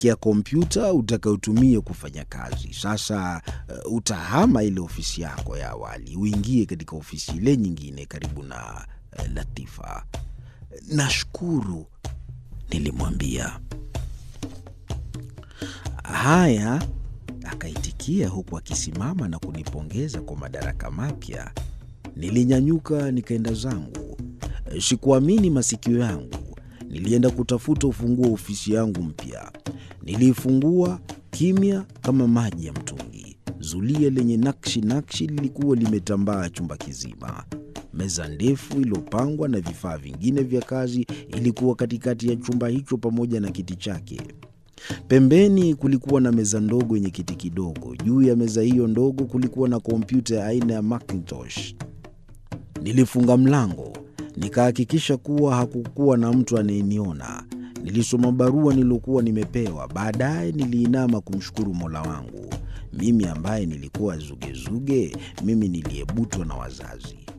kia kompyuta utakayotumia kufanya kazi. Sasa uh, utahama ile ofisi yako ya awali uingie katika ofisi ile nyingine karibu na uh, Latifa. Nashukuru, nilimwambia. Haya, akaitikia huku akisimama na kunipongeza kwa madaraka mapya. Nilinyanyuka nikaenda zangu. Sikuamini masikio yangu. Nilienda kutafuta ufunguo wa ofisi yangu mpya. Niliifungua kimya kama maji ya mtungi. Zulia lenye nakshi nakshi lilikuwa limetambaa chumba kizima. Meza ndefu iliyopangwa na vifaa vingine vya kazi ilikuwa katikati ya chumba hicho pamoja na kiti chake. Pembeni kulikuwa na meza ndogo yenye kiti kidogo. Juu ya meza hiyo ndogo kulikuwa na kompyuta ya aina ya Macintosh. Nilifunga mlango, nikahakikisha kuwa hakukuwa na mtu anayeniona. Nilisoma barua niliyokuwa nimepewa. Baadaye niliinama kumshukuru Mola wangu, mimi ambaye nilikuwa zugezuge, mimi niliyebutwa na wazazi.